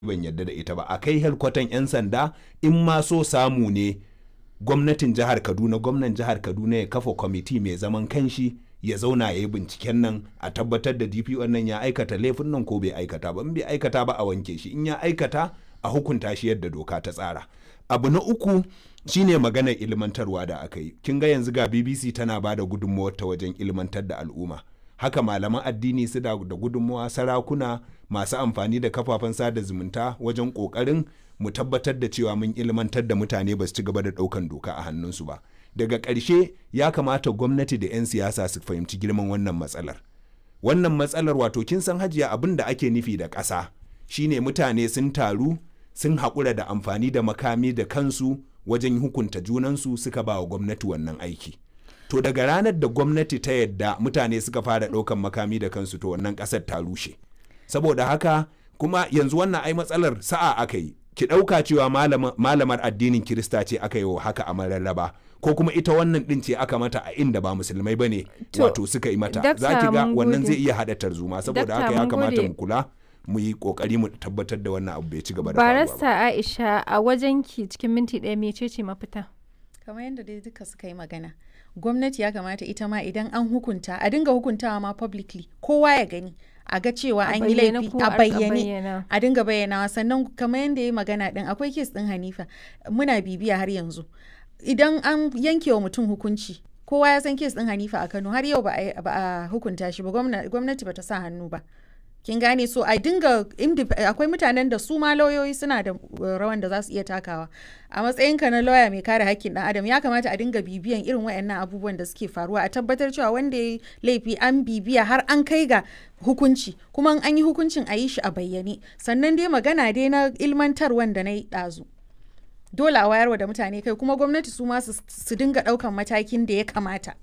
ban yarda da ita ba a kai helkwatan 'yan sanda in ma so samu ne gwamnatin jihar kaduna gwamnan jihar kaduna ya kafa kwamiti mai zaman kanshi ya zauna ya yi binciken nan a tabbatar da dpo nan ya aikata laifin nan ko bai aikata ba in bai aikata ba a wanke shi in ya aikata a hukunta shi yadda doka ta tsara abu na uku shine maganar ilmantarwa da aka yi kin ga yanzu ga bbc tana ba da gudunmawar ta wajen ilmantar da al'umma haka malaman addini su da gudunmawa sarakuna masu amfani da kafafen sada zumunta wajen kokarin mu tabbatar da cewa mun ilmantar da mutane ba su ci gaba da daukan doka a hannunsu ba daga ƙarshe ya kamata gwamnati da 'yan siyasa su fahimci girman wannan matsalar wannan matsalar wato kin san hajiya abin da ake nufi da ƙasa shine mutane sun taru sun haƙura da amfani da makami da kansu wajen hukunta junansu suka ba wa gwamnati wannan aiki to daga ranar da gwamnati ta yadda mutane suka fara ɗaukan makami da kansu to wannan ƙasar ta rushe saboda haka kuma yanzu wannan ai matsalar sa'a aka yi ki ɗauka cewa malamar addinin kirista ce aka yi wa haka a mararraba ko kuma ita wannan ɗin ce aka mata a inda ba musulmai ba ne wato suka yi mata za ki ga wannan zai iya haɗa tarzoma saboda haka ya kamata mu kula mu yi kokari mu tabbatar da wannan abu bai ci gaba da barasta aisha a wajen ki cikin minti ɗaya mece ce mafita kamar yadda dai duka suka yi magana gwamnati ya kamata ita ma idan an hukunta a dinga hukuntawa ma publicly kowa ya gani a ga cewa an yi laifi a bayyane a dinga bayyanawa sannan kamar yadda ya magana din akwai kes din hanifa muna bibiya har yanzu idan an yanke wa mutum hukunci kowa ya san kes din hanifa a kano har yau ba a hukunta shi ba gwamnati ba ta sa hannu ba kin gane so a dinga akwai mutanen da su ma lauyoyi suna da rawan da za su iya takawa a matsayinka na lauya mai kare hakkin dan adam ya kamata a dinga bibiyan irin wayannan abubuwan da suke faruwa a tabbatar cewa wanda ya laifi an bibiya har an kai ga hukunci kuma an yi hukuncin a yi shi a bayyane sannan dai magana dai na ilmantar wanda na yi ɗazu dole a wayarwa da mutane kai kuma gwamnati su ma su dinga ɗaukan matakin da ya kamata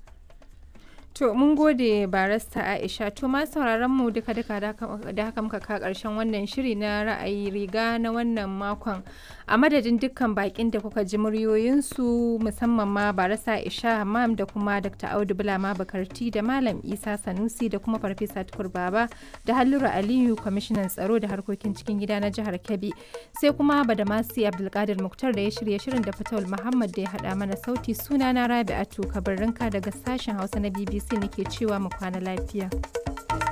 To mun gode barasta Aisha to ma sauraron mu duka duka da haka muka ka karshen wannan shiri na ra'ayi riga na wannan makon a madadin dukkan bakin da kuka ji muryoyinsu musamman ma barasta Aisha Hammam da kuma Dr. Audu Bulama Bakarti da Malam Isa Sanusi da kuma Farfesa Tukur Baba da Hallura Aliyu kwamishinan tsaro da harkokin cikin gida na jihar Kebbi sai kuma Badamasi Abdulkadir Muktar da ya shirya shirin da Fatawul Muhammad da ya haɗa mana sauti sunana Rabi'atu Kabarrinka daga sashen Hausa na BBC nake cewa mu kwana lafiya.